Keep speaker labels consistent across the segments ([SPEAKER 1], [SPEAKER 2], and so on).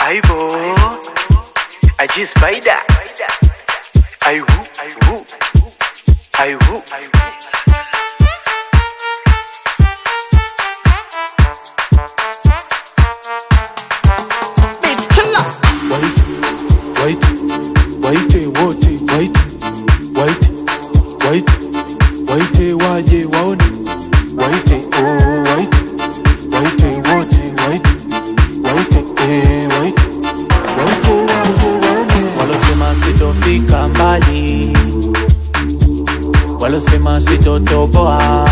[SPEAKER 1] Aibo, Aji Spider. Aiwu, aiwu, aiwu.
[SPEAKER 2] Beat killer.
[SPEAKER 3] Waite, waite, waite wote, waite, waite, waite, waite waje waone, waite, oh, waite, waite wote, waite, waite, eh, waite, waite waje waone.
[SPEAKER 4] walosema sitofika mbali, walosema sitotoboa,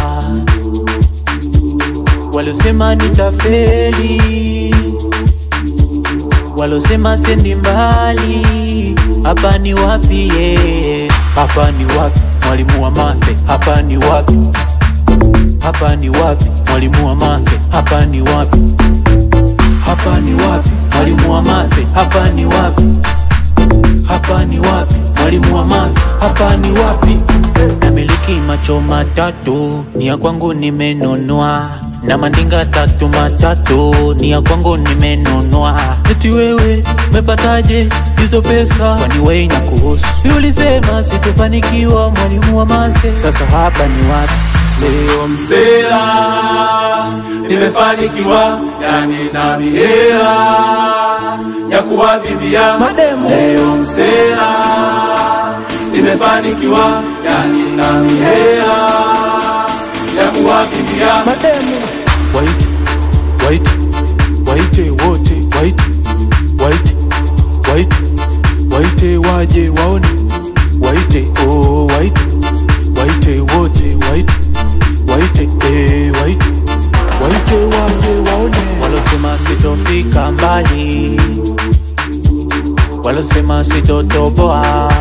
[SPEAKER 4] walosema nitafeli, walosema sendi mbali. Hapa ni wapi? ye? Hapa ni wapi? Mwalimu wa mathe, hapa ni wapi? Hapa ni wapi? Mwalimu wa mathe, hapa ni wapi? Hapa ni wapi? Mwalimu wa mathe, hapa ni wapi? hapa ni wapi? Mwalimu wa math, hapa ni wapi? Namiliki macho matatu, ni ya kwangu nimenunua, na mandinga tatu matatu, ni ya kwangu nimenunua. Eti wewe umepataje hizo pesa? Kwani wewe na kuhusu? Si ulisema sitofanikiwa, mwalimu wa mase? Sasa hapa ni wapi?
[SPEAKER 5] Leo msela nimefanikiwa, yani na mihela ya kuwavimbia
[SPEAKER 2] Mademu.
[SPEAKER 5] Leo msela nimefanikiwa, yani na mihela ya kuwavimbia
[SPEAKER 2] Mademu.
[SPEAKER 3] Waite, waite, waite wote, waite, waite, waite, waite waje waone, waite, oh, waite, waite wote, waite, waite, eh, waite, waite waje waone.
[SPEAKER 4] walosema sitofika mbali, walosema sitotoboa,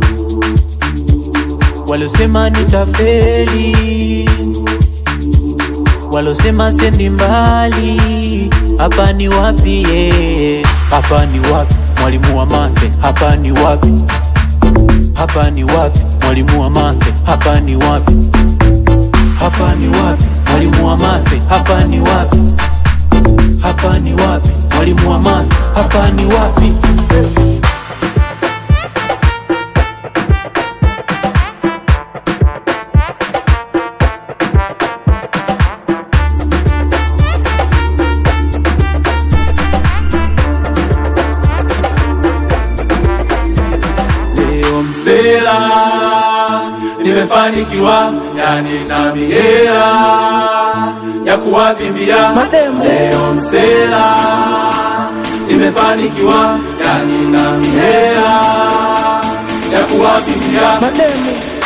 [SPEAKER 4] walosema nitafeli, walosema sendi mbali. Hapa ni wapi? ye? Hapa ni wapi? Mwalimu wa mathe, hapa ni wapi? Hapa ni wapi? Mwalimu wa mathe, hapa ni wapi? Hapa ni wapi? Mwalimu wa mathe, hapa ni wapi? hapa ni wapi? Mwalimu wa math, hapa ni wapi?
[SPEAKER 5] Leo msela nimefanikiwa, yani na mihela ya kuwavimbia
[SPEAKER 2] Mademu.
[SPEAKER 5] Leo msela nimefanikiwa, yani na mihela ya kuwavimbia
[SPEAKER 2] Mademu.